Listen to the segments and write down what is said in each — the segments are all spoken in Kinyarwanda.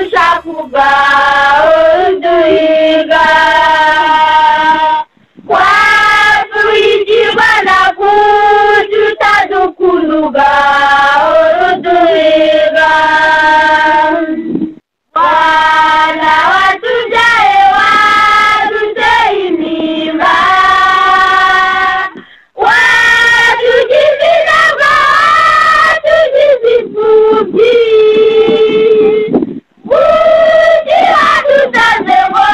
kuba uduhiga kwafurijirwa na kujuta dukuluga uduhiga wana watujaye wadute imimba watujizinaga watujizifubyi kuti watutazengo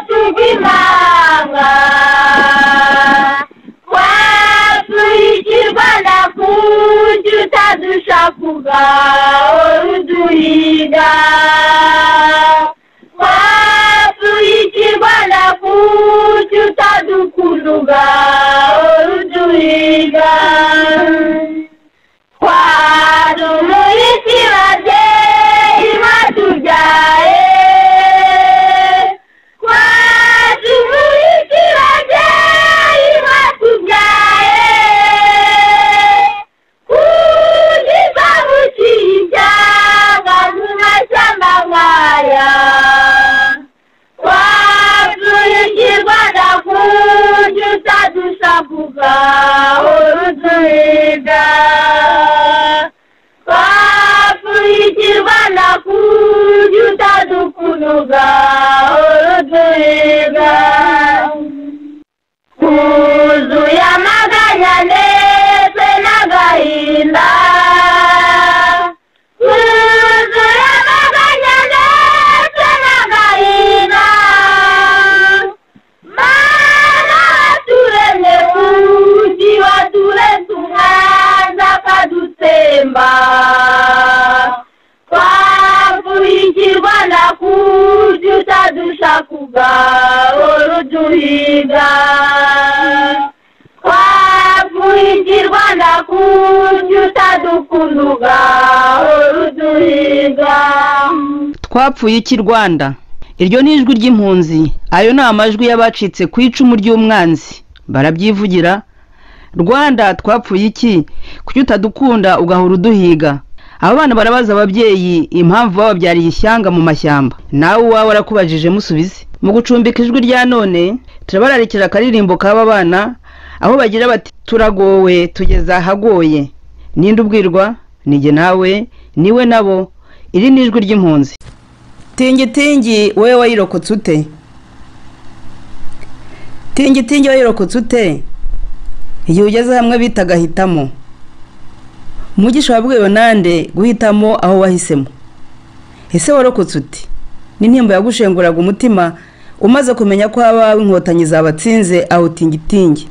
tugimanga watuichirwa na kujutazushakuga oruduiga watuichirwa na kujutadukuluga oruduiga kwadumuichirade imatujae kwadumuichirade imatujae kujibabuchinja ngazumashamba ngaya kwatuikibwada kujutadusabuga uruzuida kwatuikibwada kujutadukunuga uruzuida kuzuya maganya ndetse n'agahinda kuzuya maganya ndetse n'agahinda mana waturemye muji waturetse umwanza akadutsemba twavurikirwa na kuji utadushakuga urujuhiga twavurikirwa na kuji utadukunuga urujuhiga twapfuye iki rwanda iryo ni ijwi ry'impunzi ayo ni amajwi y'abacitse ku icumu ry'umwanzi barabyivugira rwanda twapfuye iki kuki utadukunda ugahora uduhiga aba bana barabaza ababyeyi impamvu bababyariye ishyanga mu mashyamba nawe uwawe arakubajije musubize mu gucumbika ijwi rya none turabararikira akaririmbo k'aba bana aho bagira bati turagowe tugeze ahagoye ninde ubwirwa nige nawe niwe nabo iri ni ijwi ry'impunzi tingitingi wowe wayirokotse ute tingitingi wayirokotse ute igihe ugeze hamwe bita agahitamo mugisha wabwiwe nande guhitamo aho wahisemo ese warokotse ute n'intimba yagushenguraga umutima umaze kumenya ko abawe inkotanyi zabatsinze aho tingitingi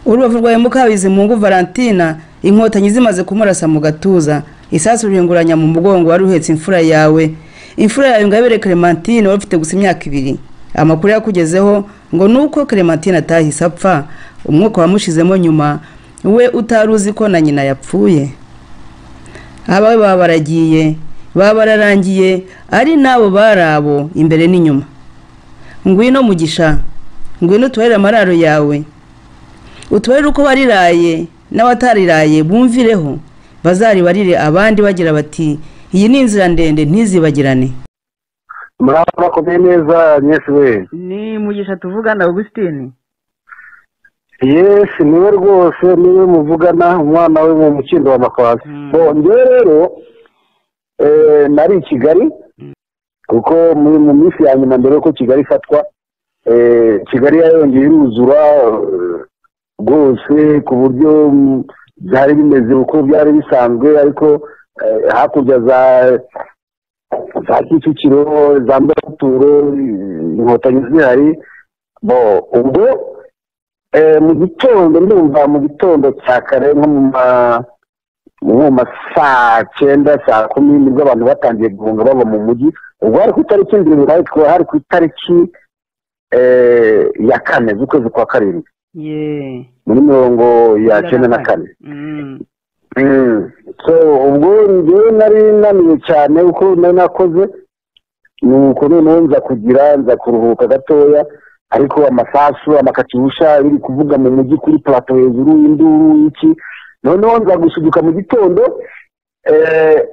urubavu rwawe mukabizi mungu valentina inkotanyi zimaze kumurasa mu gatuza isasu rihinguranya mu mugongo wari uhetse imfura yawe imfura yawe ingabire clementine wari ufite gusa imyaka ibiri amakuru yakugezeho ngo nuko clementine atahise apfa umwuka wamushizemo nyuma we utari uzi ko na nyina yapfuye abawe baba baragiye baba bararangiye ari n'abo bari abo imbere n'inyuma ngwino mugisha ngwino utubarire amararo yawe utubarire uko wariraye n'abatariraye bumvireho bazaribarire abandi bagira bati iyi ni inzira ndende ntizibagirane muraba bakomeye neza nyesi we ni mugisha tuvugana augustin yesi niwe rwose niwe muvugana umwana we mu mukindo wa makwasi bo njyewe rero eh, nari i kigali kuko mu mu minsi ya nyuma mbere yuko kigali ifatwa eh, kigali yayongeye iruzura eh, rwose ku buryo mm, byari bimeze uko byari bisanzwe ariko eh, hakurya za za kicukiro za mbaturo inkotanyi zihari bo ubwo eh, mu gitondo ndumva mu gitondo cya kare nko mu ma nko mu ma saa cyenda saa kumi nibwo abantu batangiye guhunga bava mu mujyi ubwo hari ku itariki ndwi ariko hari ku itariki eh, ya kane z'ukwezi kwa karindwi ye muri mirongo ya cyenda na kane Mm. Mm. so ubwo njyewe nari naniwe cyane kuko nari nakoze nuko noneho nza kugira nza kuruhuka gatoya ariko amasasu amakatirusha biri kuvuga mu mujyi kuri plato hejuru induru iki noneho nza gusuduka mu gitondo eh,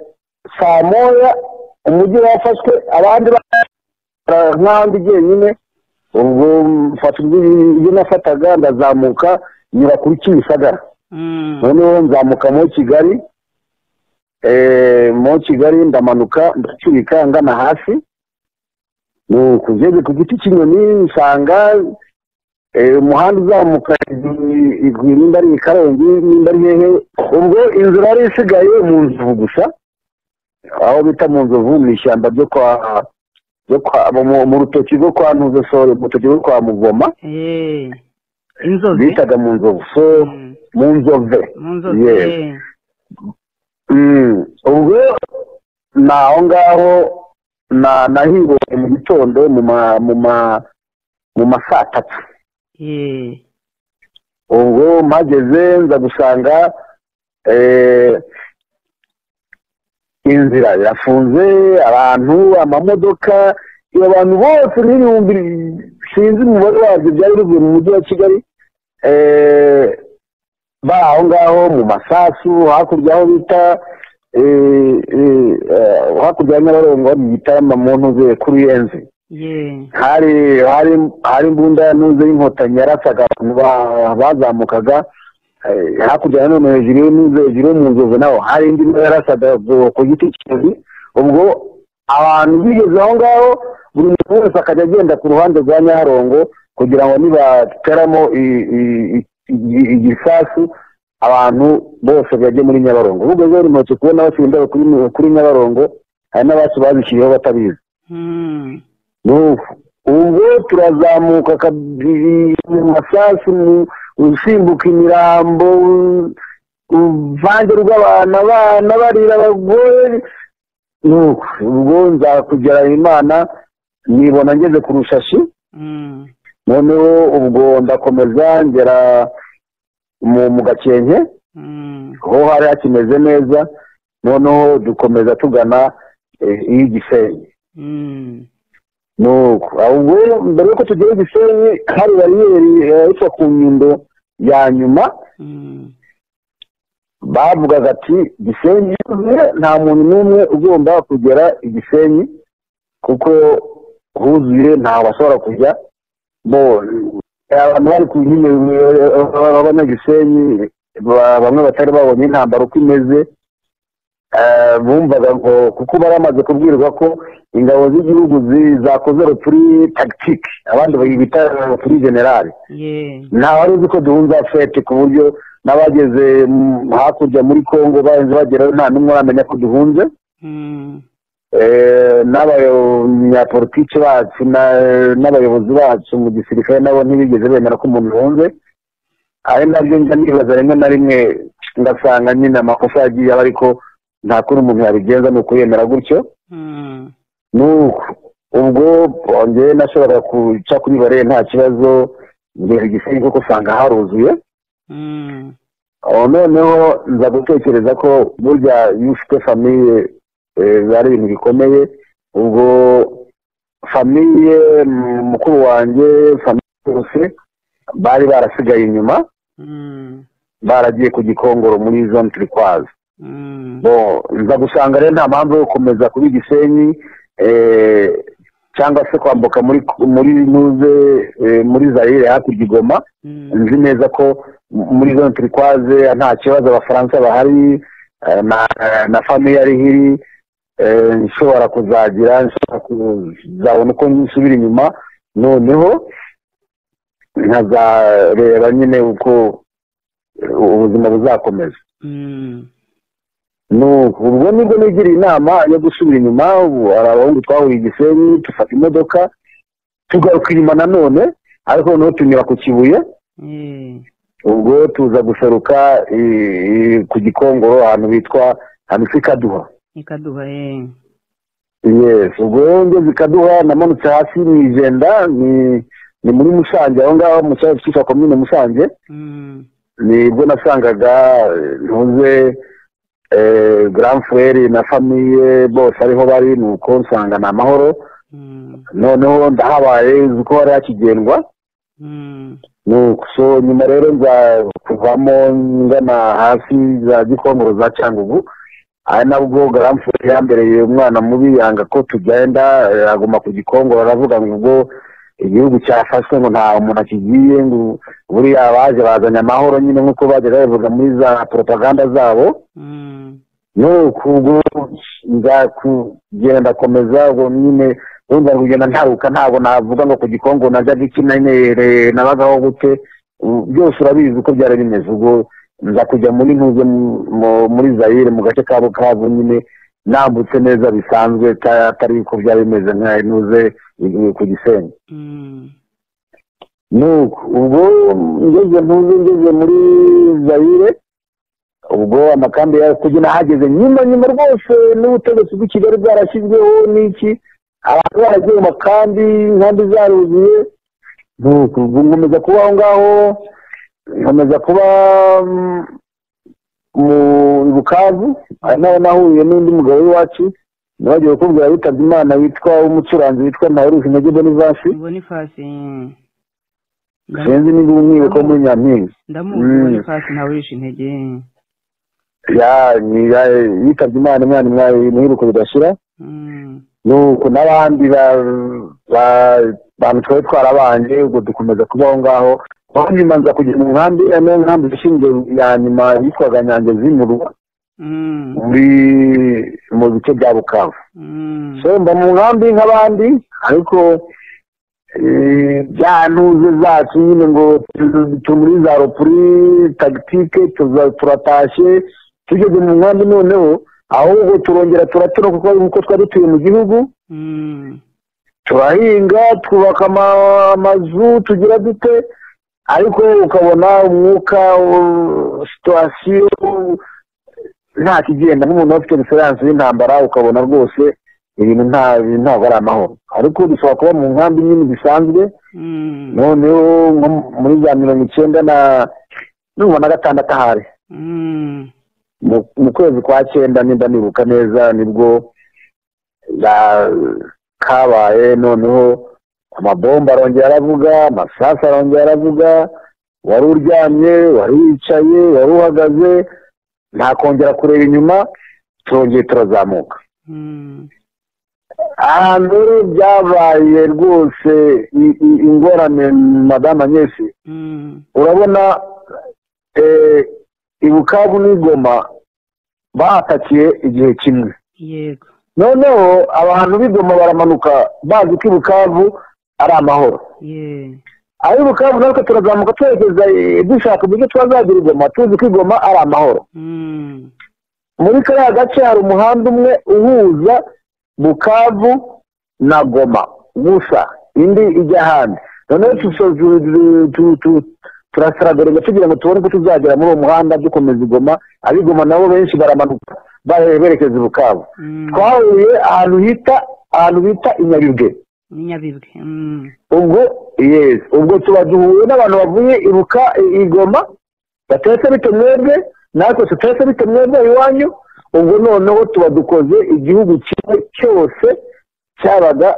saa moya umujyi wafashwe abandi nk'ahandi jyenyine ubwo mfata ibyo nafataga ndazamuka nyura kuri kimisagara noneho nzamuka mu kigali mu kigali ndamanuka ndacurika ngana hasi kugeze ku giti cy'inyoni nsanga umuhanda uzamuka nimba ari ikarongi nimba ari hehe ubwo inzu yari isigaye mu nzovu gusa aho bita mu nzovu mu ishyamba ryo kwa mu rutoki rwo kwa ntuzesore mu rutoki rwo kwa mugoma bitaga mu nzovu so mu nzove ubwo ni aho ngaho nahibonye mu gitondo mu ma saa tatu ubwo mpageze nza gusanga inzira irafunze abantu amamodoka abantu bose n'ibihumbi sinzi umubare wabyo byari bivuye mu mujyi wa kigali bari aho ngaho mu masasu hakurya aho bita hakurya ya nyabarongo bita mu ntuze kuri enzi hari hari imbunda ya ntuze y'inkotanyi yarasaga abantu bazamukaga hakurya nanone hejuru y'inzu hejuru y'umuzovu naho hari indi yarasaga ku giti cy'inzu ubwo abantu bigeze aho ngaho buri muntu wese akajya agenda ku ruhande rwa nyabarongo kugira ngo nibateramo igisasu abantu bose bajye muri nyabarongo ubwo rero ntoki kubona basimbuye kuri nyabarongo hari n'abacu bazishyiriyeho batabizi ubwo turazamuka mu masasu usimbuka imirambo uruvange rw'abantu abana barira abagore ubwo nza kugera imana nibona ngeze ku rushashi noneho ubwo ndakomeza ngera mu gakenke ho hari hakimeze neza noneho dukomeza tugana iy'igisenyi ubwo mbere y'uko tugera igisenyi hari bariyeri ariko ku nyundo ya nyuma bavugaga ati gisenyi nta muntu n'umwe ugomba kugera igisenyi kuko huzuye ntawe ashobora kujya abantu bari ku abanyagisenyi bamwe batari babonye intambara uko imeze bumvaga ngo kuko baramaze kubwirwa ko ingabo z'igihugu zakoze rupfuri tagitike abandi bita rupfuri generale ntawe wari uzi ko duhunza fete ku buryo n'abageze hakurya muri congo baheze bagerayo nta n'umwe uramenya ko duhunze n'abanyapolitiki bacu n'abayobozi bacu mu gisirikare nabo ntibigeze bemera ko umuntu yunze ari nabyo njya nibaza rimwe na rimwe ngasanga nyine amakosa yagiye aba ariko nta kuri umuntu yabigenza ni ukuyemera gutyo ubwo bongeye nashoboraga guca kuri bare nta kibazo ngera igisenyi kuko usanga haruzuye noneho nza gutekereza ko burya iyo ufite famiye ari ibintu bikomeye ubwo famiye mukuru wanjye famiye bose bari barasigaye inyuma baragiye ku gikongoro muri zone turikwazi nza gusanga rero nta mpamvu yo gukomeza kuba igisenyi cyangwa se kwambuka muri muri nuze muri zarire hakurya igoma nzi neza ko muri zone turikwaze nta kibazo abafaransa bahari na famiye ari hiri nshobora kuzagira nshobora kuzabona uko nsubira inyuma noneho nkazareba nyine uko ubuzima buzakomeza ubwo nibwo nigiriye inama yo gusubira inyuma ubu hari abahungu twahuriye igisenyi dufata imodoka tugaruka inyuma nanone ariko noneho tunyura ku kibuye ubwo tuza guseruka ku gikongoro ahantu bitwa ahantu ikaduha ikaduha yes ubwo ngeze ikaduha namanutse hasi mu ijenda ni muri musange aho ngaho mu cyaro cyitwa komine musange nibwo nasangaga ntuze grand frere na famiye bose ariho bari ni uko nsanga ni amahoro noneho ndahabaye uzi ko hari hakigendwa so nyuma rero nza kuvamo ngana hasi za gikongoro za cyangugu ari nabwo garamfure yambereye umwana mubi yanga ko tugenda eh, aguma ku gikongoro aravuga ngo ubwo igihugu cyafashwe ngo nta umuntu akigiye ngo buriya abaje bazanye amahoro nyine nk'uko bajyaga babivuga muri za propaganda zabo nuko ubwo nza kugenda komeza ubwo nyine wumva ngo kugenda ntaruka ntabwo navuga ngo ku gikongoro najyaga iki nanyereye nabagaho gute ubu byose urabizi uko byari bimeze ubwo nza kujya muri ntuze mu- mu- muri zayire mu gace kabo kabo nyine nambutse neza bisanzwe ta- atari uko byari bimeze nka ntuze i- ku gisenyi nuko ubwo ngeze ntuze ngeze muri zayire ubwo amakambi ya kujya nahageze nyuma nyuma rwose n'ubutegetsi bw'i kigali bwarashyizweho n'iki abantu baragiye mu makambi inkambi zaruzuye nuko ubwo nkomeza kuba aho ngaho nkomeza kuba mm, mu i bukavu ari naho nahuye n'undi mugabo w'iwacu nabagiye kukubwira witabye imana witwa umucuranzi witwa ntaheruka intege bonivasi ubona ifasi sinzi niba umwibuka wo muri nyampinga ndamuzi Mm. ubona ifasi ntawirisha intege Ya- ni- ya- yitabye imana umwana umwari muheruka bidashira Mm. nuko n'abandi ba- ba- bantu twari twarabanje ubwo dukomeza kuba aho ngaho aho nyuma nza kugera mu nkambi ari nayo nkambi ishinzwe ya nyuma yitwaga nyange zimurwa Mm. muri mu bice bya bukavu Mm. so mba mu nkambi nk'abandi ariko eh, bya ntuze zacu nyine ngo tu- tu muri za ropuri tagitike tuza- turatashye tugeze mu nkambi noneho ahubwo turongera turatura kuko nkuko twari dutuye mu gihugu Mm. turahinga twubaka ama- amazu tugira dute ariko ukabona umwuka u- situwasiyo nta kigenda nk'umuntu uba afite referanse y'intambara ukabona rwose ibintu nta ibintu ntabwo ari amahoro ariko dushobora kuba mu nkambi nyine bisanzwe Mm. noneho nko muri za mirongo icyenda na mirongo na gatandatu ahari Mm. mu mu kwezi kwa cyenda nimba nibuka neza nibwo ba- kabaye noneho amabomba arongera aravuga amasasu arongera aravuga wari uryamye wari wicaye wari uhagaze nta kongera kureba inyuma turongeye turazamuka Mm. ahantu rero byabaye rwose i- i- ingorane madamu anyesi Mm. urabona eh, i bukavu n'igoma bahatakiye igihe kimwe yego noneho abantu b'igoma baramanuka bazi ko i bukavu ari amahoro ye ari bukavu natwe turazamuka twerekeza eh, dushaka uburyo twazagira igoma tuzi ko igoma ari amahoro Mm. muri kariya gace hari umuhanda umwe uhuza bukavu na goma gusa indi ijya ahandi noneho tuso- tu- tu- tu- tu- turasaragarega tugira ngo tubone ko tuzagera muri uwo muhanda dukomeza igoma abigoma nabo benshi baramanuka bare- berekeza i bukavu Mm. twahuye ahantu hita ahantu bita i nyabibwe ni nyabibwe Mm. ubwo yes ubwo tuba duhuye n'abantu bavuye ibuka igoma batetse bite mwebwe natwe tutetse bite mwebwe iwanyu ubwo noneho tuba dukoze igihugu kimwe cyose cyabaga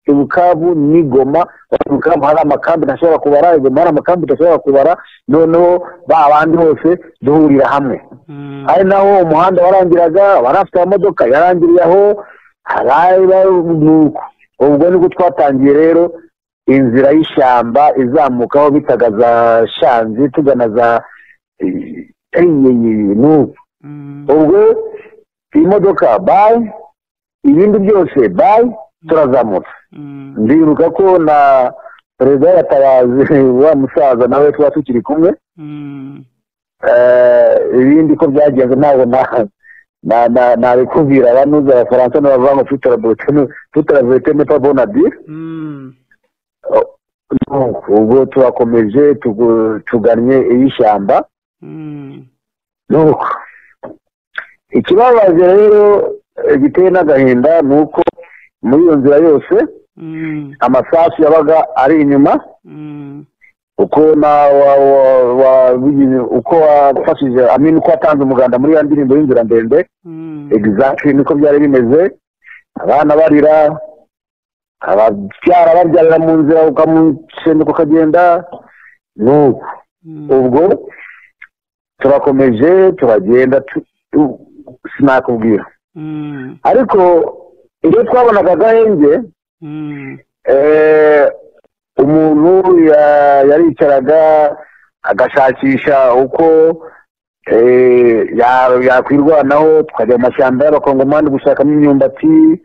ibukavu n'igoma ibukavu hari amakambi ntashobora kubara igoma hari amakambi tudashobora kubara noneho ba bandi hose duhurira hamwe Mm. ari naho umuhanda warangiraga abarafite amamodoka yarangiriye aho haraba nuko ubwo nibwo twatangiye rero inzira y'ishyamba izamuka aho bitaga za shanzi tugana za nuko Mm. ubwo imodoka bayi ibindi byose bayi turazamutse Mm. ndibuka ko na perezida yaratabazi wa musaza nawe tuba tukiri kumwe Mm. Eh, ibindi ko byagenze ntabwo na- na- na- nabikubwira abanuza abafaransa n'abavuga ngo tutarabulete nepa bonadi Mm. ubwo turakomeje tugu- tugannye iy'ishyamba Mm. nuko ikibabaje rero eh, giteye n'agahinda ni uko muri iyo nzira yose Mm. amasasu yabaga ari inyuma Mm. uko na wa, wa, wa, wigeze- uko wafashije amin uko watanze umuganda muri ya ndirimbo y'inzira ndende Mm. exactly niko byari bimeze abana barira ababyara babyarira mu nzira ukamusenduka ukagenda nuko Mm. ubwo turakomeje turagenda tu- tu- sinakubwira ariko iyo twabonaga agahenge eh, umuntu ya- yaricaraga agashakisha uko eh, ya- yakwirwanaho tukajya mu mashyamba y'abakongomani gushakamo imyumbati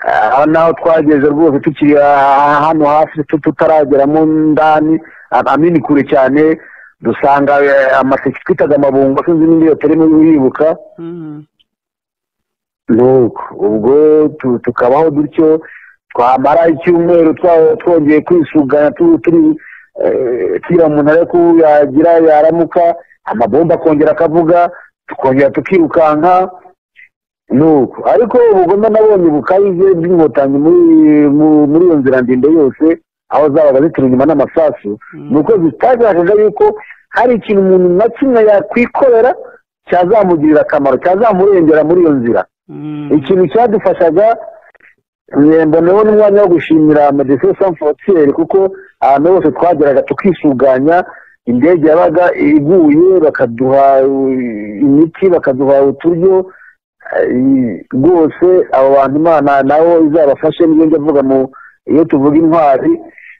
aha naho twageze rwose tukiri ah- hano hafi tu- tutarageramo ndani ah, amini kure cyane dusanga eh, amaseke twitaga amabungo sinzi n'indi iyo turimo yibuka nuko ubwo tu- tukabaho dutyo twamara icyumweru twa- twongeye kwisugana tu- turi eh, kira umuntu ari ko yagira yaramuka amabomba akongera akavuga tukongera tukirukanka nuko ariko ubugome nabonye bukabije bw'inkotanyi muri- mu- muri iyo nzira ndende yose aho zabaga zitera inyuma n'amasasu ni uko zitagerageje yuko hari ikintu umuntu na kimwe yakwikorera cyazamugirira akamaro cyazamurengera muri iyo nzira ikintu cyadufashaga eh, mboneho n'umwanya wo gushimira medecin sans frontiere kuko ahantu hose twageraga tukisuganya indege yabaga iguye bakaduha eh, imiti bakaduha uturyo eh, rwose abo bantu imana nabo izabafashe niyo njya avuga mu iyo tuvuga intwari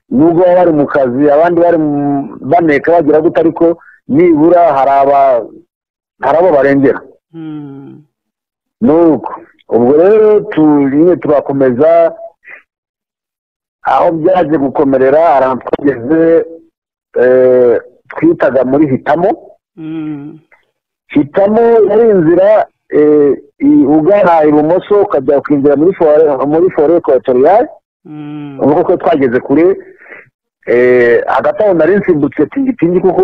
nubwo baba bari mu kazi abandi bari mu- baneka bagira gute ariko nibura hari aba- hari abo barengera nuko ubwo rero tunyine turakomeza aho byaje gukomerera ahantu twageze eh, twitaga muri hitamo hitamo yari inzira eh, i- ugana ibumoso ukajya ukinjira muri fore muri fore ekotoriyari ubwo ko twageze kure eh, hagati aho nari nsimbutse tingitingi kuko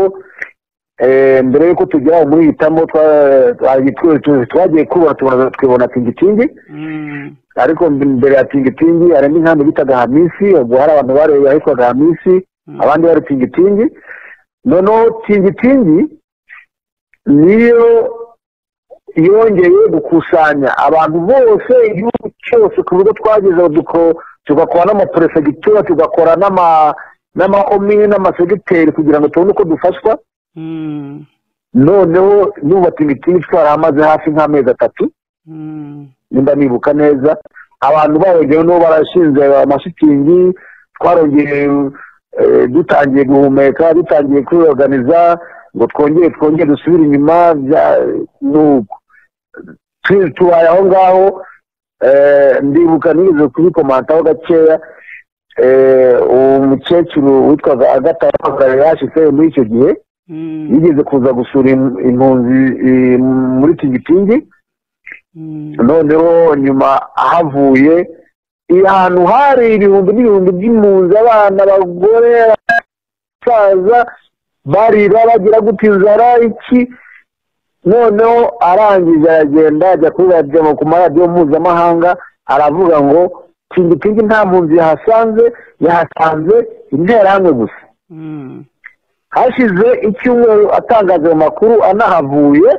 eh, mbere y'uko tugera aho muri hitamo twa- twa- twa- twa- twagiye kubona tubona- twibona tingitingi ariko mbere ya tingitingi harimo inkambi bitaga hamisi ubwo hari abantu bare- yahitwaga hamisi abandi bari tingitingi noneho tingitingi niyo yongeye gukusanya abantu bose igihugu cyose ku bigo twageze duko- tugakora n'amaperefegitura tugakora n'ama n'ama omini n'amasegiteri kugira ngo tubone uko dufashwa noneho nuba tingitingi twarahamaze hafi nk'amezi atatu nimba nibuka neza abantu barongeye no barashinze amashitingi twarongeye eh, dutangiye guhumeka dutangiye kwiorganiza ngo twongere twongere dusubire inyuma bya- nuko Tu- tubaye aho ngaho eh, ndibuka nigeze kubikomantaho gakeya eh, uwo mukecuru witwaga agata yashitse muri icyo gihe yigeze kuza gusura im- impunzi eh, muri tingitingi noneho nyuma ahavuye ahantu hari ibihumbi n'ibihumbi by'impunzi abana abagore abasaza barira bagira guta inzara iki noneho arangije aragenda ajya kuri radiyo ku maradiyo mpuzamahanga aravuga ngo tingitingi nta mpunzi yahasanze yahasanze interahamwe gusa hashize icyumweru atangaza ayo makuru anahavuye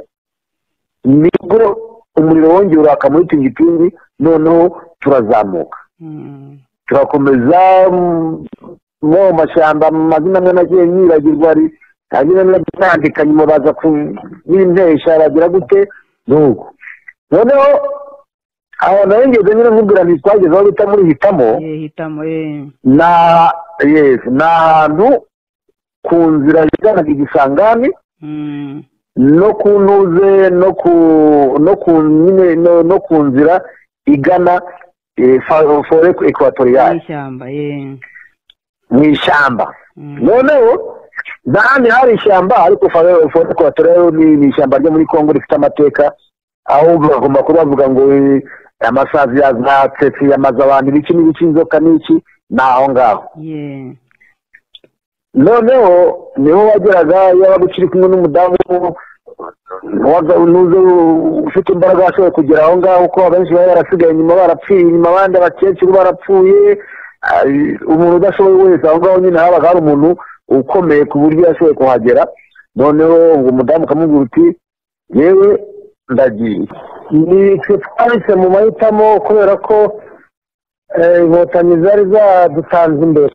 nibwo umuriro wongeye uraka muri tingitingi noneho turazamuka turakomeza mm, mu mashyamba amazina amwe nagiye nyibagirwa ari hanyuma nandika nyuma baza ku- n'intesha bagira gute nuko noneho aho nayo ngeze nyine nkubwira nti twageze aho bita muri hitamo hitamo na yes ni ahantu ku nzira yiganaga igisangani no ku ntuze no ku no ku nyine no, no ku nzira igana fore ekwatoriyali n'ishyamba mu ishyamba noneho n'ahandi hari ishyamba ariko fore ekwatoriyali ni ni ishyamba ryo muri kongo rifite amateka aho bagomba kuba bavuga ngo eh, amasazi yazatetse yamaze abantu ibiki n'ibiki inzoka n'iki ni aho ngaho noneho niho wageraga yaba ukiri kumwe n'umudamu waga- nuze ufite imbaraga washoboye kugera aho ngaho kuko abenshi baba barasigaye inyuma barapfuye inyuma abandi abakecuru barapfuye ah, umuntu udashoboye wese aho ngaho nyine habaga hari umuntu ukomeye ku buryo yashoboye kuhagera noneho ubwo mudamu ukamubwira uti yewe ndagiye ni twe twahise mu mahitamo kubera ko eh, inkotanyi zari zadutanze imbere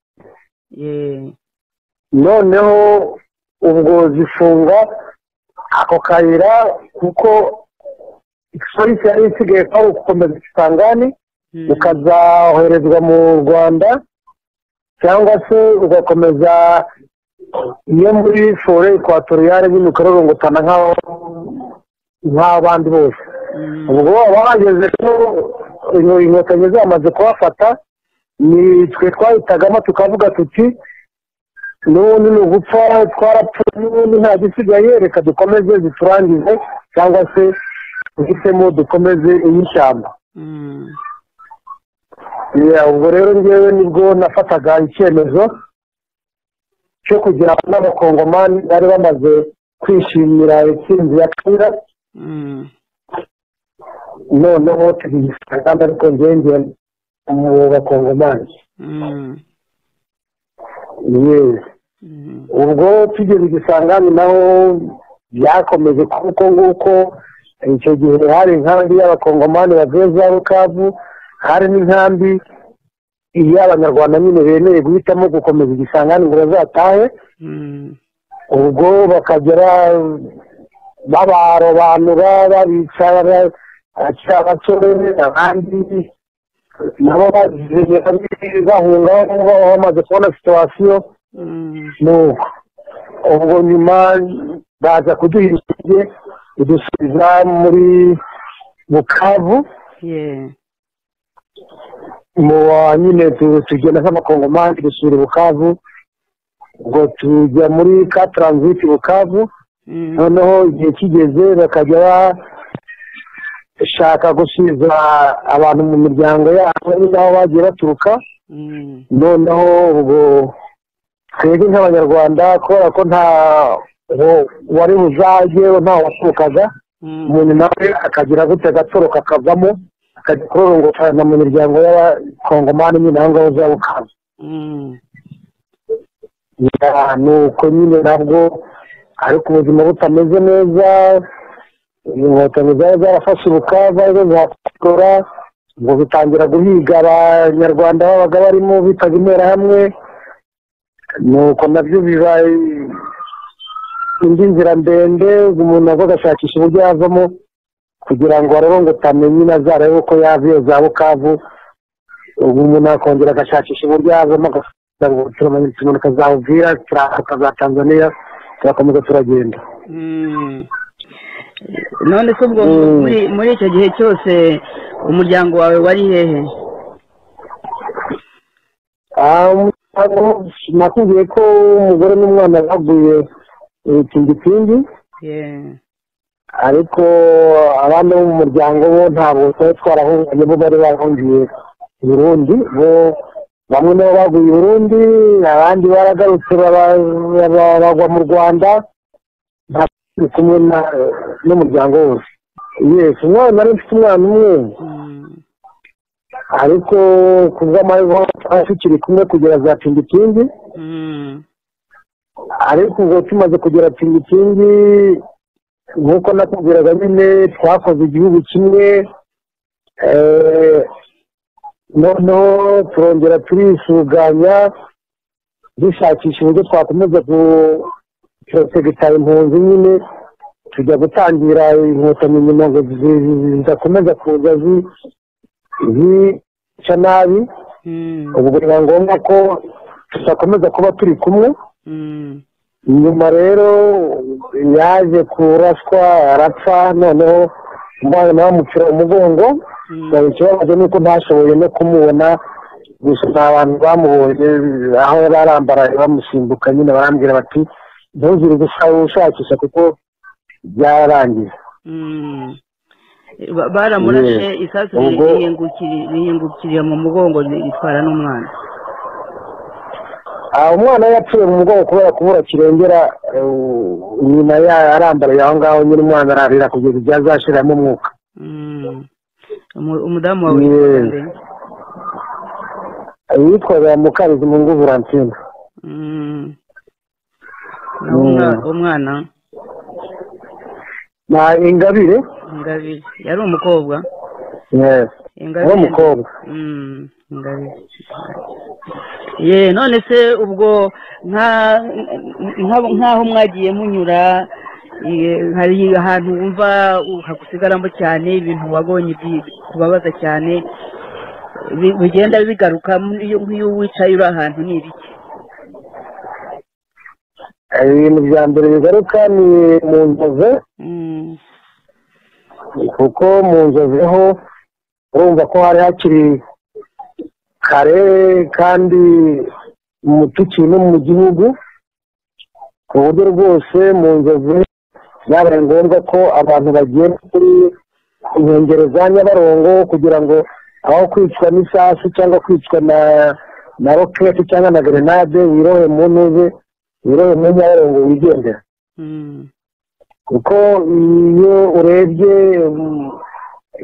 noneho ubwo zifunga ako kayira kuko polisi yari isigaye ko ari ugukomeza ikisangani ukazaherezwa mu rwanda cyangwa se ugakomeza iyo muri fore ekwatoriyare nyine ukarorongotana nk'aho nk'abandi bose ubwo baba bageze ko inkotanyi zamaze kubafata ni twe twahitagamo tukavuga tuti n'ubundi ni ugupfa twarapfuye n'ubundi nta gisigaye reka dukomeze ziturangize cyangwa se duhitemo dukomeze iy'ishyamba ubwo rero ngewe nibwo nafataga icyemezo cyo kugira ngo n'abakongomani bari bamaze kwishimira intsinzi ya kera noneho tugiye kandi ariko ngenge mu bakongomani yewe ubwo tugeze igisangani naho byakomeje kuko nguko icyo gihe hari inkambi y'abakongomani bavuye za rukabu hari n'inkambi iy'abanyarwanda nyine bemerewe guhitamo gukomeza igisangani ngo bazatahe ubwo bakagera babarobanura babica baca abasore abandi nabo bazize bahunga bamaze kubona situwasiyo nuko ubwo nyuma baza kuduha intege udusubiza muri bukavu mu nyine tugenda nk'amakongomani dusura bukavu ngo tujya muri ka taranziti bukavu noneho igihe kigeze bakajya bashaka gusubiza abantu mu miryango yabo n'aho bagiye baturuka noneho ubwo twebwe nk'abanyarwanda kubera ko nta wari buzajye ntawe waturukaga umuntu nawe akagira gutya agatoroka akavamo akajya kurorongotana mu miryango y'abakongomani nyine aho ngaho za bukavu ni uko nyine nabwo ariko ubuzima butameze neza inkotanyi zari zarafashe ubukavu arizo zatora ngo bitangira guhiga abanyarwanda babaga barimo bitaga interahamwe nuko nabyo biba indi nzira ndende umuntu ava agashakisha uburyo yavamo kugira ngo arorongotane nyine azarebe uko yava iyo za bukavu ubu umuntu akongera agashakisha uburyo yavamo agafunga ngo turamanyutse umuntu akazawuvira turahanuka za tanzaniya turakomeza turagenda none se ubwo muri icyo gihe cyose umuryango wawe wari hehe nakubwiye ko umugore n'umwana baguye itingipingi ariko abandi bo mu muryango bo ntabwo twari twarahunganye bo bari bahungiye burundi bo bamwe nabo baguye burundi abandi baragarutse bagwa mu rwanda ndi kumwe n'umuryango wose yesi umwana nari mfite umwana umwe ariko ku bw'amahirwe twari tukiri kumwe kugera za tingitingi ariko ubwo tumaze kugera tingitingi nk'uko nakubwiraga nyine twakoze igihugu kimwe noneho turongera turisuganya dushakisha uburyo twakomeza tugategeka impunzi nyine tujya gutangira inkotanyi nyuma ngo zidakomeza kuza zica nabi ubwo biba ngombwa ko tudakomeza kuba turi kumwe nyuma rero yaje kuraswa arapfa noneho umwana nawe amupfira umugongo ikibabaje ni uko ntashoboye no kumubona gusa ni abantu bamubonye aho yari arambaraye bamusimbuka nyine barambwira bati ntuzire gushakisha kuko byararangiye baramurashe isasu rihingukiriye mu mugongo ritwara n'umwana umwana yapfuye mu mugongo kubera kubura kirengera nyina arambariye aho ngaho nyine umwana ararira kugeza igihe azashiramo umwuka umudamu wawe yitwaga mukarizi mu nguvu ransine umwana na ingabire ingabire yari umukobwa yari umukobwa ye none se ubwo nk'aho mwagiye munyura hari ahantu wumva hagusigaramo cyane ibintu wabonye bikubabaza cyane bi- bigenda bigaruka nk'iyo nk'iyo wicaye uri ahantu ni ibiki ibintu bya mbere bigaruka ni mu nzozi kuko mu nzozi ho urumva ko hari hakiri kare kandi umutukiye no mu gihugu ku buryo rwose mu nzozi byabaye ngombwa ko abantu bagiye kuri ku nkengero za nyabarongo kugira ngo aho kwicwa n'isasu cyangwa kwicwa na na roketi cyangwa na grenade wirohe mu ntuze wirohe muri nyabarongo wigendera kuko iyo urebye mm,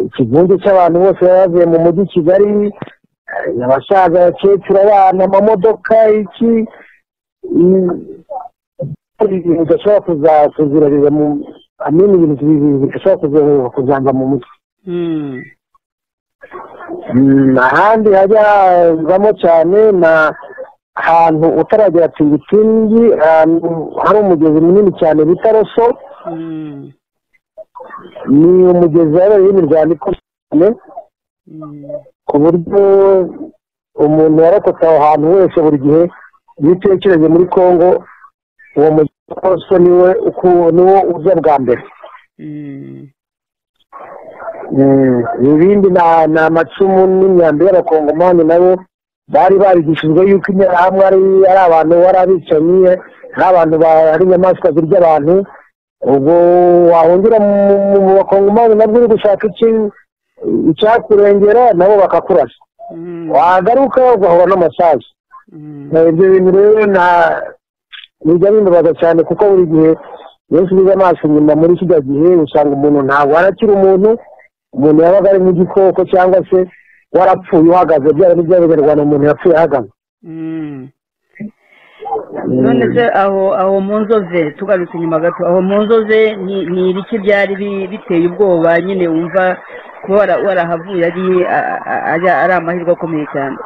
ikivunge cy'abantu bose baba bavuye mu mujyi kigali eh, abasaza abakecuru abana amamodoka iki mm, ibintu bidashobora kuza- kuzirarira mu amini ibintu bi- bidashobora kuza- kuzanga mu mutwe Mm, ahandi hajya havamo cyane na ahantu utaragera tingitingi ahantu hari umugezi munini cyane bita roso ni umugezi wabereye imiryango ikomeye cyane ku buryo umuntu warokotse aho hantu wese buri gihe iyo utekereje muri kongo uwo mugezi wa roso niwe uku- niwo uza bwa mbere Mm, ibindi na- ni amacumu n'imyambi y'abakongomani nabo bari barigishijwe yuko interahamwe ari ari abantu bari abicanyi ari abantu ba- ari inyamaswa zirya abantu ubwo wahungira mu- mu mu bakongomani nabwo uri gushaka iki icyakurengera nabo bakakurasa wagaruka ugahura n'amasazi Eh, ibyo bintu rero na bijya bimbabaza cyane kuko buri gihe iyo usubiza amaso inyuma muri kijya gihe usanga umuntu ntabwo arakira umuntu umuntu yabaga ari nk'igikoko cyangwa se warapfuye uhagaze byaba ari iby'abanyarwanda umuntu yapfuye ahagaze none se aho aho mu nzoze tugarutse inyuma gato aho mu nzoze ni ni ibiki byari bi- biteye ubwoba nyine wumva kuba wara- warahavuye ari a- a- ari- ari amahirwe akomeye cyane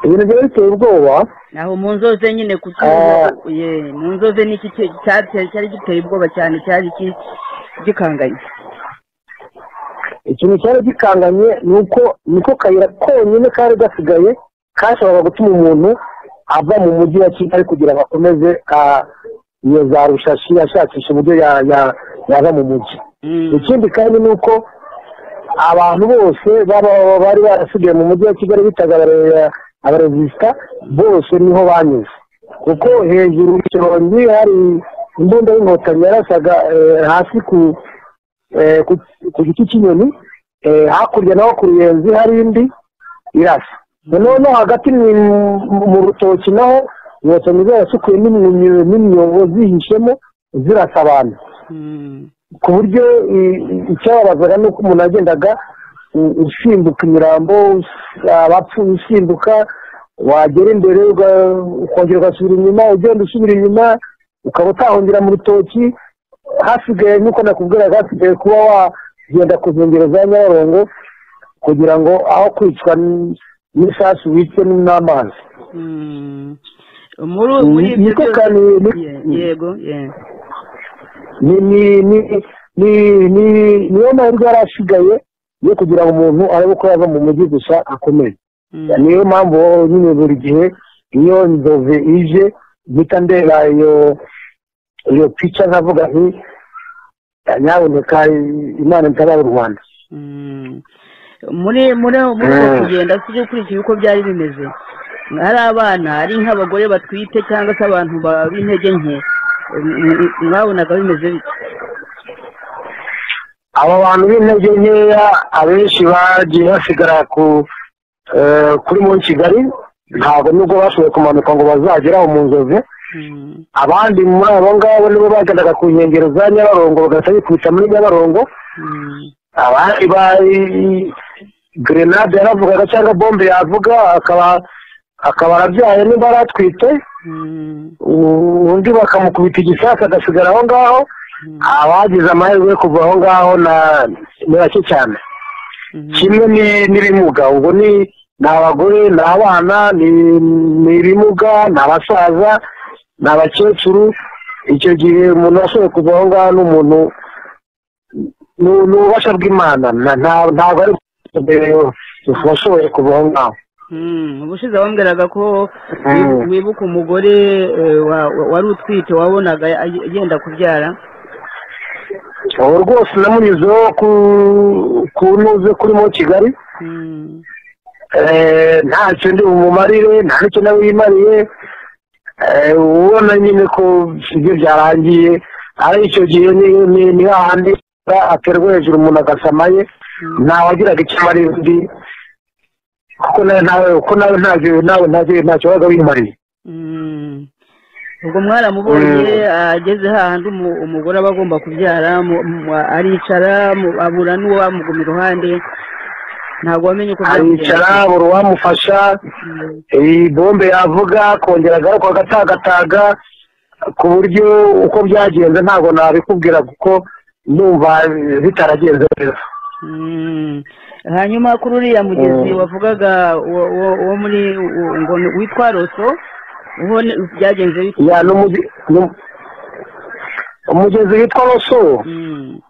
ibintu byari biteye ubwoba aho mu nzoze nyine ku Eh. ye mu nzoze ni iki cye- cyateye cyari giteye ubwoba cyane cyari iki- gikanganye ikintu cyari gikanganye ni uko niko kayira konyine kari gasigaye kashoboraga gutuma umuntu ava mu mujyi wa kigali kugira ngo akomeze ah, iyo za rushashi ashakisha uburyo ya- ya- yava mu mujyi ikindi kandi ni uko abantu bose baba- bari barasigaye mu mujyi wa kigali bitaga abare- abaresisita bose niho banyuze kuko hejuru mu kirongi hari imbunda y'inkotanyi yarasaga eh, hasi ku eh, ku- ku giti cy'inyoni eh, hakurya naho ku ruyenzi hari indi irasa noneho no hagati mu- mu- mu rutoki naho inkotanyi zarasukuye n'imyunyu- n'imyobo zihishemo zirasa abantu ku buryo i- i- icyababazaga ni uko umuntu yagendaga u- usimbuka imirambo us- abapfuye usimbuka wagera imbere uga- ukongera ugasubira inyuma ugenda usubira inyuma ukaba utahongera mu rutoki hasigaye nk'uko nakubwiraga hasigaye kuba wagenda ku nkengero za nyabarongo kugira ngo aho kwicwa n- n'isasu wicwe n'amazi muri muri Ni- niko kandi Ye- yego ye ni ni ni ni ni niyo mahirwe yari asigaye yo kugira ngo umuntu arebe ko yava mu mujyi gusa akomeye niyo mpamvu nyine buri gihe iyo nzove ije mpita ndeba iyo iyo pica nkavuga nti nyaboneka imana itabara u rwanda Mm. muri muri muri uko Mm. kugenda tujye ukurikiye uko byari bimeze ari abana ari nk'abagore batwite cyangwa se abantu ba- b'intege nke Mm, mm, mwabonaga bimeze bite aba bantu b'intege nkeya abenshi bagiye basigara ku eh, kuri muri kigali ntabwo nubwo bashoboye kumanuka ngo bazageraho mu nzozi Mm. abandi muri abo ngabo nibo bagendaga ku nkengero za nyabarongo bagahita bikubita muri nyabarongo Mm. abandi bari grenade yaravugaga cyangwa bombe yavuga akaba akaba arabyaye niba aratwite Mm. u- undi bakamukubita igisasa agasigara aho ngaho abagize amahirwe yo kuva aho ngaho na- ni bake cyane Mm. kimwe ni- n'ibimuga ubwo ni ni abagore ni abana ni ni ibimuga ni abasaza ni abakecuru icyo gihe umuntu ashoboye kuva aho ngaho ni umuntu ni ni ububasha bw'imana na- nta- ntabwo ari mbere washoboye kuva aho ngaho ubushize wambwiraga ko Mm. wi- wibuka umugore eh, wa- wa- wari utwite wabonaga ay- yenda kubyara ubu rwose namunyuzeho ku kunuze kurimo kigali Mm. Eh, ntacyo ndi bumumarire nta n'icyo nawe yimariye Eh, ubona nyine ko ibyo byarangiye ari icyo gihe ni- ni ni hahandi aterwa hejuru umuntu agasamaye ntawagiraga icyo amarira undi kuko nawe nawe kuko nawe ntacyo nawe ntacyo ntacyo wabaga wimariye Mm. ubwo mwaramubonye ageze hahandi umu- umugore aba agomba kubyara mu- mu- aricara mu- abura n'uwo amuguma iruhande ntabwo wamenye uko aricara byamugendekeye. buri uwamufasha Mm. iyi bombe yavuga kongera agaruka agatagataga ku buryo uko byagenze ntabwo nabikubwira kuko numva bitaragenze neza Mm. hanyuma kuri uriya mugezi Mm. wavugaga wo- wo- wo muri wo- ngo ni- witwa roso uho ni- byagenze bite ya n'umuge- n'um- umugezi witwa roso Mm.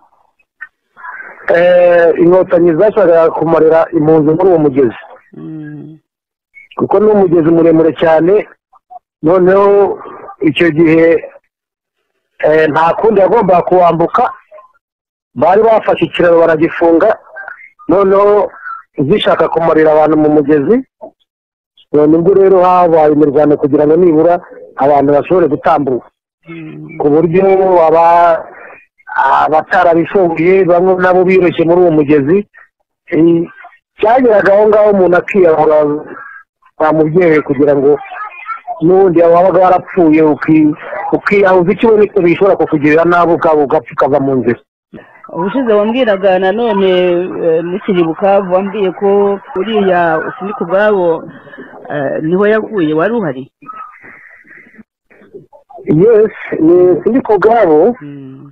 eh, inkotanyi zashakaga kumarira impunzi muri uwo mugezi Mm. kuko ni umugezi muremure cyane noneho icyo gihe eh, nta kundi yagombaga kuwambuka bari bafashe ikiraro baragifunga noneho zishaka kumarira abantu mu mugezi none ubwo rero habaye imirwano kugira ngo nibura abantu bashobore gutambuka Mm. ku buryo aba abatarabifungiye bamwe nabo biroshye muri uwo mugezi Eh, byageraga aho ngaho umuntu akiyahura bamubyeye kugira ngo n'ubundi wabaga warapfuye uki- ukiyahuza ikiwe n'icyo bishobora kukugirira nabi ubwabo ugapfa ukava mu nzira ubushize wambwiraga nanone eh, mukiri bukavu wambwiye ko uriya usindika ubwabo eh, niho yaguye wari uhari yes ni sindi ku bwabo Mm.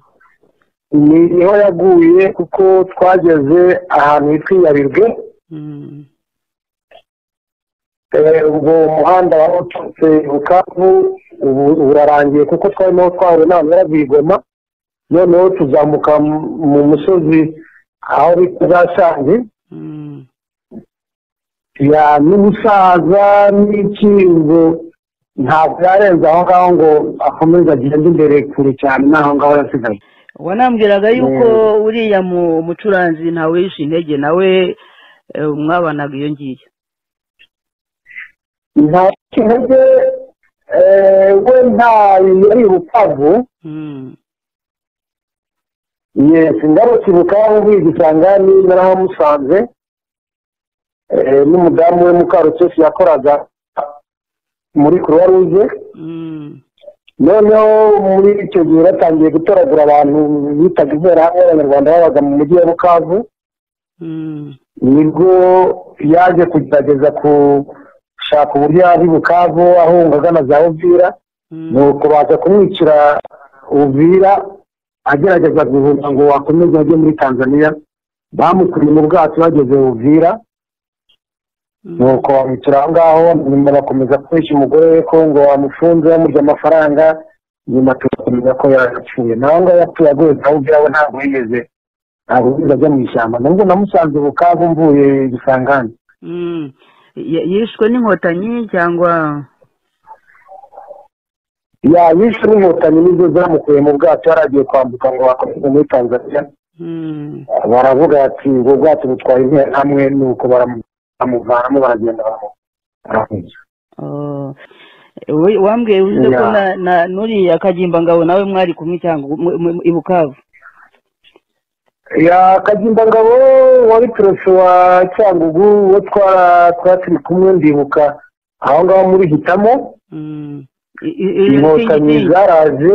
ni niho yaguye kuko twageze ahantu hitwa iyabirwe Mm. Eh, ubwo umuhanda wari uturutse bukavu ubu urarangiye kuko twarimo twahuye n'abantu barabwigoma noneho tuzamuka mu- mu musozi aho bita za shangi Mm. ya n'ubusaza n'ikingo ntabwo yarenze aho ngaho ngo akomeze agende imbere kure cyane n'aho ngaho yasigaye wanambwiraga yuko uriya mu- mucuranzi ntawe yishe intege nawe eh, mwabanaga iyo ngiyo nta kinege eh, we nta yari bukavu Mm. yesi ngarutse bukavu bigisanga narahamusanze eh, n'umudamu we mukarukesi yakoraga muri kuruwa ruje Mm. noneho muri icyo gihe batangiye gutoragura abantu bitaga interahamwe abanyarwanda babaga mu mujyi wa bukavu Mm. nibwo yaje kugerageza gushaka uburyo yava i bukavu ahunga agana za uvira Mm. ni ukubanza kumwicira uvira agerageza guhunga ngo wakomeze ajye muri tanzania bamukuriye mu bwato bageze uvira Mm. ni uko bamwicira aho ngaho nyuma bakomeza kubeshya umugore we ko ngo bamufunze bamurya amafaranga nyuma tugakomeza ko yarapfuye nawe ngaho yapfuye aguye za uvira we ntabwo yigeze ntabwo yigeze ajya mu ishyamba nubwo namusanze bukavu mvuye gisangane Mm. Y- yishwe n'inkotanyi cyangwa yayishe n'inkotanyi nizo zamukuye mu bwato yari agiye kwambuka ngo bakomeze muri tanzania Mm. baravuga ati ubwo bwato butwaye interahamwe nuko baramu- baramuvanamo baragenda baramu- baramuhungira Oh. We- wambwiye uvuze ko Yeah. na- na- n'uriya kagimba ngabo nawe mwari kumwe cyangwa mu- mu- mu- i Bukavu ya kagimba ngabo wari peresi wa cyangugu uwo twara twatiri kumwe ndibuka aho ngaho muri hitamo Mm. I- i- i- inkotanyi itingi- zaraje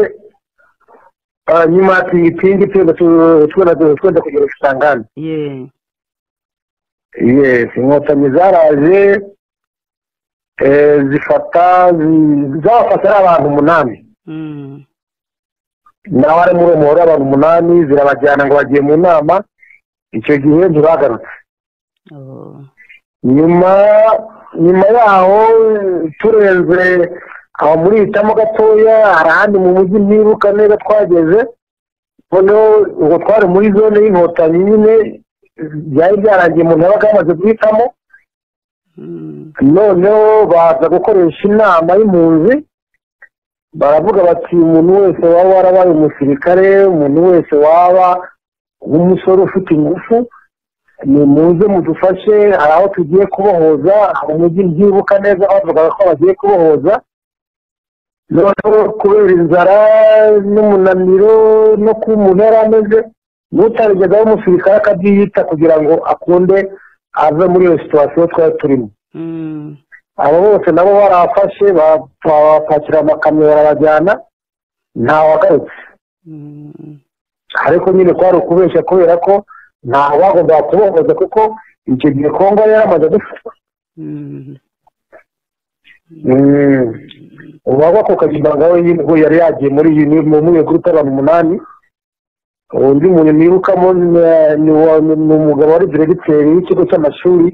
ah, nyuma ya tingipingi twenda tu- twenda- twenda kugera isangane Yeah. yes inkotanyi zaraje eh, zifata zi- zabafata ari abantu umunani Mm. nawe ari muri uwo muhora abantu umunani zirabajyana ngo bagiye mu nama icyo gihe ntibagarutse Oh. nyuma nyuma yaho turenze aho muri hitamo gatoya hari ahandi mu mujyi ntibuka neza twageze noneho ubwo twari muri zone y'inkotanyi nyine byari byarangiye umuntu yabaga yamaze guhitamo noneho baza gukoresha inama y'impunzi baravuga bati umuntu wese waba warabaye umusirikare umuntu wese waba nk'umusore ufite ingufu ni muze mudufashe hari aho tugiye kubohoza hari umujyi ntibuka neza bavugaga ko bagiye kubohoza noneho kubera inzara n'umunaniro no kuba umuntu yari ameze n'utarigeza umusirikare akabyiyita kugira ngo akunde ave muri iyo situwasiyo twari turimo abo bose nabo barafashe babapakira amakamyo barabajyana ntawagarutse ariko nyine kwari ukubeshya kubera ko ntawe bagombaga kubohoza kuko icyo gihe kongo yari yaramaze gufatwa uwagwa ku kagimbaga we ubwo yari yagiye muri iyi muri iyo gurupe y'abantu umunani undi muntu nirukamo ni umugabo wari diregiteri w'ikigo cy'amashuri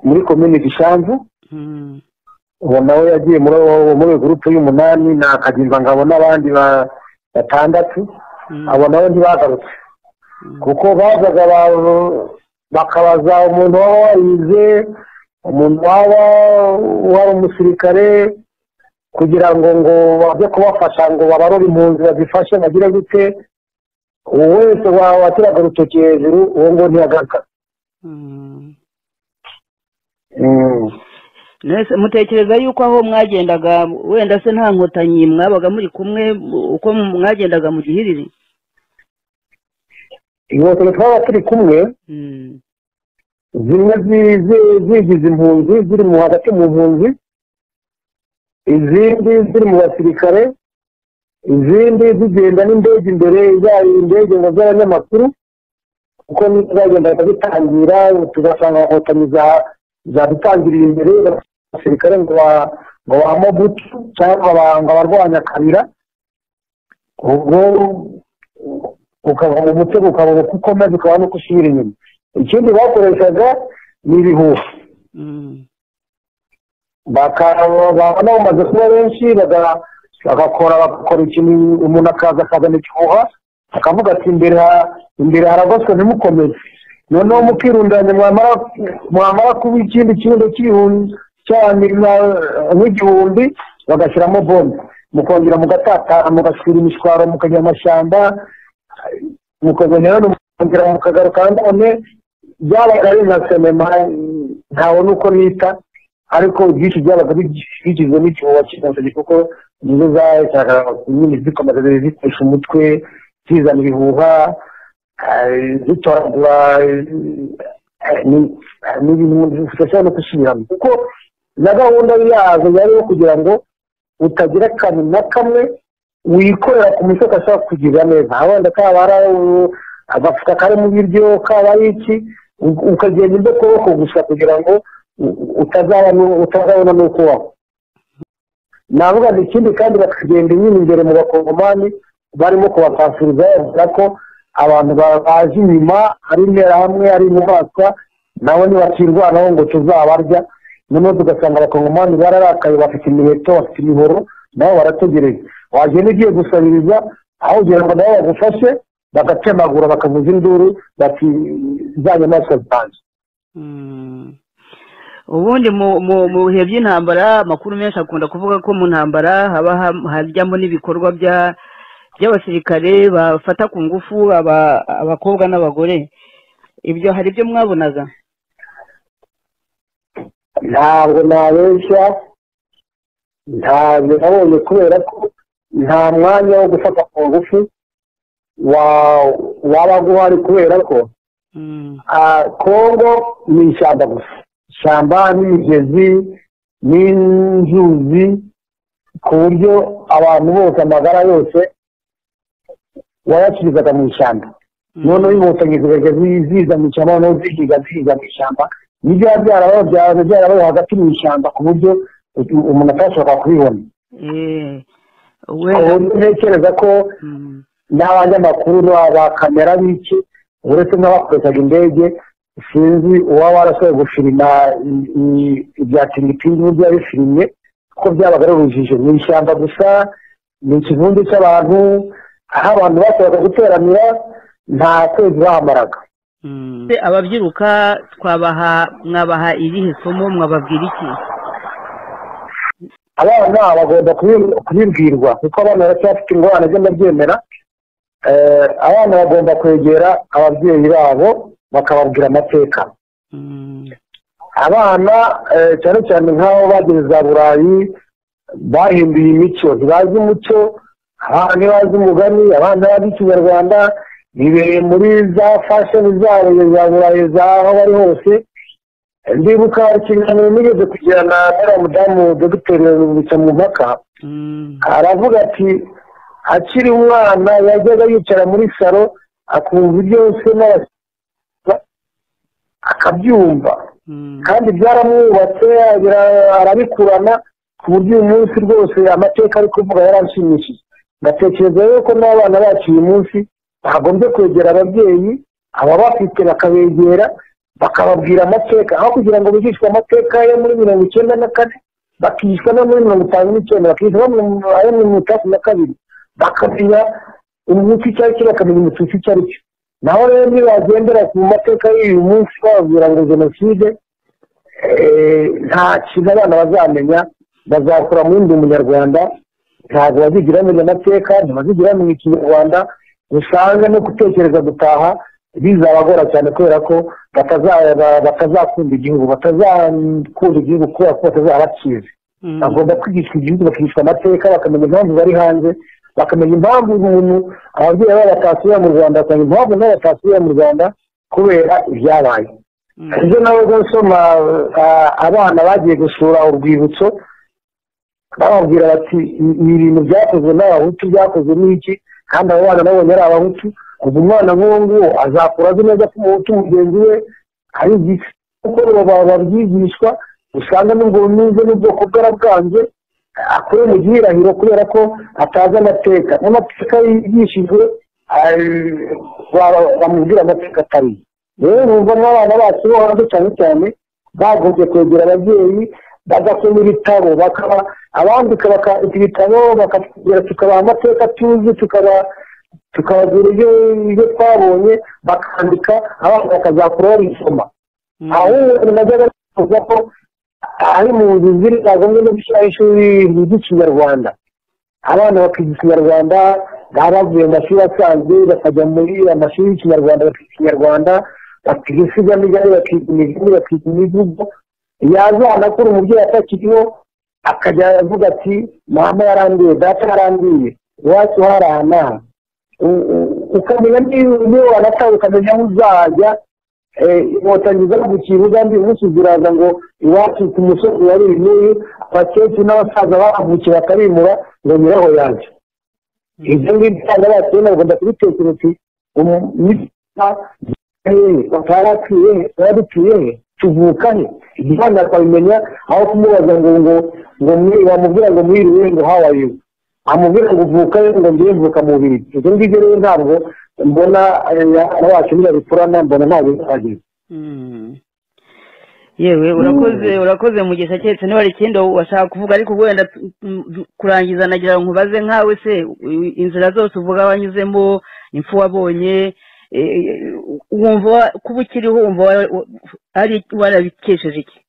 muri komini gishanzu ubu nawe yagiye muri iyo gurupe y'umunani ni akagimbangabo n'abandi batandatu abo nabo ntibagarutse kuko bazaga bakabaza umuntu waba warize umuntu waba wari umusirikare kugira ngo ngo bajye kubafasha ngo babarore impunzi bazifashe bagire gute uwo wese watiraga urutoki hejuru uwo ngo ntiyagaruka Mbese mutekereza yuko aho mwagendaga wenda se nta nkotanyi mwabaga muri kumwe uko mwagendaga mu gihiriri inkotanyi twaba turi kumwe zimwe zigize impunzi ziri mu hagati mu mpunzi izindi ziri mu basirikare izindi zigenda n'indege imbere zari indege ngo z'abanyamakuru kuko nizo zagendaga zitangira tugasanga inkotanyi zadutangiriye imbere abasirikare ngo ngo bahamo butu cyangwa ngo abarwanya kabira ubwo ukava mu mutego ukaba uko ukomeza ukaba nuko usubira inyuma ikindi bakoreshaga ni ibihuha baba bamaze kuba benshi bagakora bagakora ikintu umuntu akaza akazana ikihuha akavuga ati imbere imbere haragoswe ntimukomeze noneho mukirundanya mwamara kuba ikindi kirundo cyane nk'igihumbi bagashyiramo bombe mukongera mugatatara mugashyira imishwaro mukajya amashyamba mukazongera mukongera mukagaruka none byabaga ari nka sinema ntawe nuko nita ariko ibyinshi byabaga bigizwe n'igihuha cy'inkotanyi kuko nizo zashakaga nyine zikomeza zikoresha umutwe zizana ibihuha zitoragura ni ibintu bidashobora no gusubiramo kuko na gahunda yazo yari yo kugira ngo utagira akantu na kamwe wikorera ku muco gashobora kukugirira neza wenda kaba ari agafuka kari mu biryo kaba ari iki ukagenda ibyo kuboko gusa kugira ngo utazabona n'uko ubaho navuga ngo ikindi kandi bakagenda nyine imbere mu bakongomani barimo kubatasiriza bavuga ko abantu baje inyuma ari interahamwe ari inyamaswa nabo ntibakirwanaho ngo tuzabarya noneho tugasanga abakongomani bararakaye bafite imiheto bafite imihoro nabo barategereje wagenda ugiye gusabiriza aho kugira ngo nabo bagufashe bagatemagura bakavuza induru bati za nyamaswa zanjye ubundi mu bihe by'intambara amakuru menshi akunda kuvuga ko mu ntambara haba hajyamo n'ibikorwa by'abasirikare bafata ku ngufu abakobwa n'abagore ibyo hari ibyo mwabonaga ntabwo nabeshya ntabwo nabonye kubera ko nta mwanya wo gufata ku ngufu wabaga uhari kubera ko kongo ni ishyamba gusa ishyamba n'imigezi n'inzuzi ku buryo abantu bose amagara yose wayakirizaga mu ishyamba noneho inkotanyi zigajya ziza mu ishyamba noneho zihiga zihiga mu ishyamba nibyo byarabaye byarabaye hagati mu ishyamba ku buryo umuntu atashobora kubibona ntekereza ko n'abanyamakuru ba kamera biki uretse n'abakoreshaga indege sinzi uwaba warasabwe gufirima ibya filipine byabifilime kuko byabaga ari urujijo ni ishyamba gusa ni ikivundu cy'abantu aho abantu basabaga guteranira nta kwezi bahamaraga ababyiruka twabaha mwabaha irihe somo mwababwira iki abana bagomba kubi- kubibwirwa kuko abana baracyafite ingorane zo ndabyemera Eh, abana bagomba kwegera ababyeyi babo bakababwira amateka abana eh, cyane cyane nk'abo bageze za burayi bahinduye imico ntibazi umuco abana ntibazi umugani abana bazi ikinyarwanda bibereye muri za fashoni zabo za burayi zaho bari hose ndibuka ikiganiro nigeze kugirana n'uriya mudamu dogiteri rubica mu mpaka aravuga ati akiri umwana yajyaga yicara muri salo akumva ibyo se n'abashyitsi akabyumva kandi byaramwubatse bira- arabikurana ku buryo uyu munsi rwose amateka ari kuvuga yaranshimishije ngatekereza rero ko n'abana bacu uyu munsi bagombye kwegera ababyeyi ababafite bakabegera bakababwira amateka aho kugira ngo bigishwe amateka yo muri mirongo icyenda na kane bakigishwa no muri mirongo itanu n'icyenda bakigishwa no mu- ayo muri mirongo itandatu na kabiri bakamenya umutsi icyo ari cyo bakamenya umututsi icyo ari cyo naho rero nibagendera ku mateka y'uyu munsi bababwira ngo jenoside eh, nta kintu abana bazamenya bazakura muri ndi umunyarwanda ntabwo bazigira bamenya amateka ntibazigira bamenya ikinyarwanda usanga no gutekereza gutaha bizabagora cyane kubera ko bataza- ba- batazakunda igihugu batazakunda igihugu kubera ko batazaba bakizi bagomba kwigishwa igihugu bakigishwa amateka bakamenya impamvu bari hanze bakamenya impamvu umuntu ababyeyi babo batasubiye mu rwanda bakamenya impamvu nabo batasubiye mu rwanda kubera ibyabaye ejo nawe gusoma abana bagiye gusura urwibutso bababwira bati ibi bintu byakozwe n'abahutu byakozwe n'iki kandi abo bana nabonye ari abahutu ubu umwana nk'uwo nguwo azakura azi neza ko umuhutu mugenzi we ari igisi kuko baba babyigishwa usanga n'ubwo bumeze n'ubwoko bwarabwanze akure mu gihirahiro kubera ko atazi amateka n'amateka yigishijwe ah, ba- bamubwira amateka atari rero numva n'abana bacu bo hanze cyane cyane bagombye kwegera ababyeyi bagasoma ibitabo bakaba abandika bakandika ibitabo bakatubwira tukabaha amateka tuzi tukaba tukabagira ibyo ibyo twabonye bakandika abana bakazakura babisoma ahubwo najyaga nifuza ko ari mu nzu ziri zagombye no gushyiraho ishuri ry'ikinyarwanda abana bakiga ikinyarwanda baba bavuye mu mashuri asanzwe bakajya muri amashuri y'ikinyarwanda bakiga ikinyarwanda bakiga insigamigani bakiga imigani bakiga imivugo yazanakura umubyeyi atakiriho akajya avuga ati mama yarangiye data yarangiye iwacu hariya n'aha U- u- ukamenya niba wanatawe ukamenya aho uzajya inkotanyi zo ku kibuga mbi umunsi ziraza ngo iwacu ku musozi wari n'uyu abakecuru n'abasaza bahavukiye bakarimura ngo nyiraho yanjye ibyo ngibyo usanga bakirimo bagomba kubitekereza uti "Umu- batarapfuye baradupfuye tuvuka he igihanga akabimenya aho kumubaza ngo ngo ngo mwi- wamubwira ngo mwiriwe ngo hawa yiwe amubwira ngo uvuka he ngo ngiye mvuka mu biri ibyo ngibyo rero ntabwo mbona abacu ntibabikurana mbona ntabwo bihagije yewe urakoze urakoze mugisha keretse niba hari ikindi washaka kuvuga ariko wenda tu- tu- kurangiza nagira ngo nkubaze nkawe se i- inzira zose uvuga wanyuzemo impfu wabonye eh, wumva wa- kuba ukiriho wumva wa- wa- ari warabikesheje iki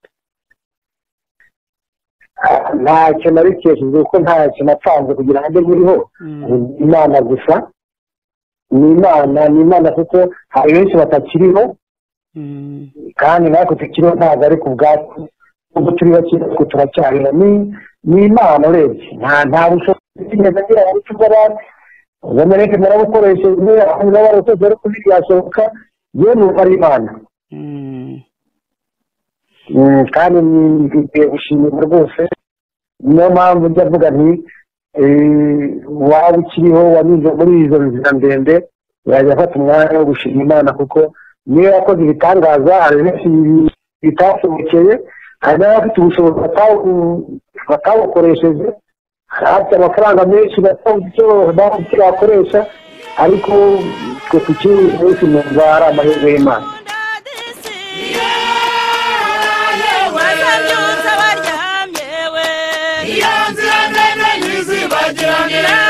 Ah, ntacyo nabikesheje kuko ntacyo napanze kugira ngo mbe nkiriho Ni imana gusa ni imana ni imana kuko hari benshi batakiriho kandi natwe tukiriho ntabwo ari ku bwacu ubwo turi bake ariko turacyariho ni ni imana urebye nta nta bushobozi neza ngira ngo uce ubw'abandi ubameneke narabukoresheje n'abari utoze ariko ntibyashoboka yewe numva ari imana Mm, kandi ni- bikwiye gushimirwa rwose niyo mpamvu njya mvuga nti eh, waba ukiriho wanyuze muri izo nzira ndende yajya afata umwanya wo gushima imana kuko niyo yakoze ibitangaza hari benshi bi- bitashobokeye hari n'abafite ubushobozi batabu- batabukoresheje bafite amafaranga menshi batabuze icyo babuze icyo bakoresha ariko twe tukiri wese numva ari amahirwe y'imana Now this is nzongera